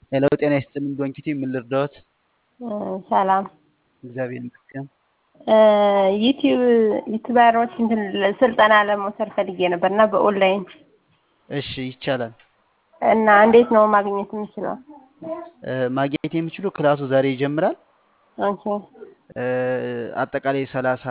ሄሎ ጤና ይስጥልኝ ዶንኪቲ ምን ልርዳዎት? ሰላም እግዚአብሔር ይመስገን። ዩቲዩብ ዩቲዩበሮች እንትን ስልጠና ለመውሰድ ፈልጌ ነበር እና በኦንላይን እሺ ይቻላል። እና እንዴት ነው ማግኘት የምችለው? እ፣ ማግኘት የሚችሉ ክላሱ ዛሬ ይጀምራል። ኦኬ እ፣ አጠቃላይ ሰላሳ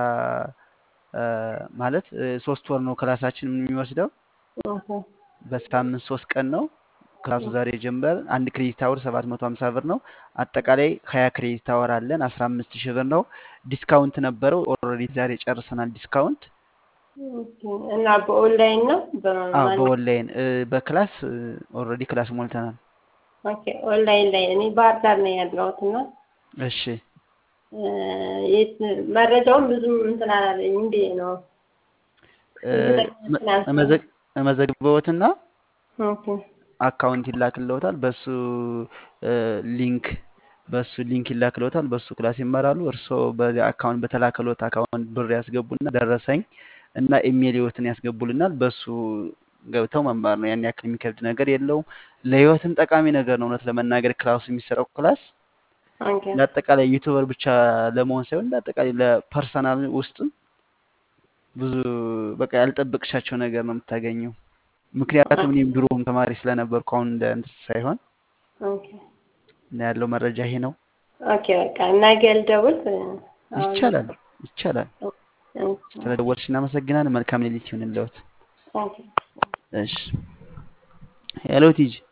ማለት እ፣ ሶስት ወር ነው ክላሳችን የሚወስደው። ኦኬ በሳምንት ሶስት ቀን ነው ክላሱ ዛሬ ይጀምራል። አንድ ክሬዲት አወር ሰባት መቶ ሀምሳ ብር ነው። አጠቃላይ ሀያ ክሬዲት አወር አለን አስራ አምስት ሺህ ብር ነው። ዲስካውንት ነበረው ኦልሬዲ ዛሬ ጨርሰናል ዲስካውንት። ኦኬ። እና በኦንላይን ነው አዎ በማን በኦንላይን እ፣ በክላስ ኦልሬዲ ክላስ ሞልተናል። ኦኬ ኦንላይን ላይ እኔ ባህር ዳር ነው ያለሁት እና እሺ እ፣ የት- መረጃውን ብዙም እንትን አላለኝ እንዴ ነው እ፣ እርግጠኛ መ- ስላልሆንኩ። እመዘግ- እመዘግበዎትና ኦኬ አካውንት ይላክልዎታል። በሱ እ፣ ሊንክ በሱ ሊንክ ይላክልዎታል። በሱ ክላስ ይማራሉ። እርስዎ በዚህ አካውንት በተላከልዎት አካውንት ብር ያስገቡና ደረሰኝ እና ኢሜል ህይወትን ያስገቡልናል። በሱ ገብተው መማር ነው። ያን ያክል የሚከብድ ነገር የለውም። ለህይወትም ጠቃሚ ነገር ነው። እውነት ለመናገር ክላሱ የሚሰራው ክላስ ኦኬ ለአጠቃላይ ዩቱበር ብቻ ለመሆን ሳይሆን ለአጠቃላይ ለፐርሰናል ውስጥም ብዙ በቃ ያልጠበቅሻቸው ነገር ነው የምታገኘው። ምክንያቱም እኔም ድሮም ተማሪ ስለነበርኩ አሁን እንደ እንትን ሳይሆን ኦኬ እና ያለው መረጃ ይሄ ነው። ኦኬ በቃ ነገ ልደውል አሁን ይቻላል ይቻላል። ኦኬ ስለደወልሽ እናመሰግናለን። መልካም ሌሊት ይሁንልዎት። ኦኬ እሺ ሄሎ ቲጂ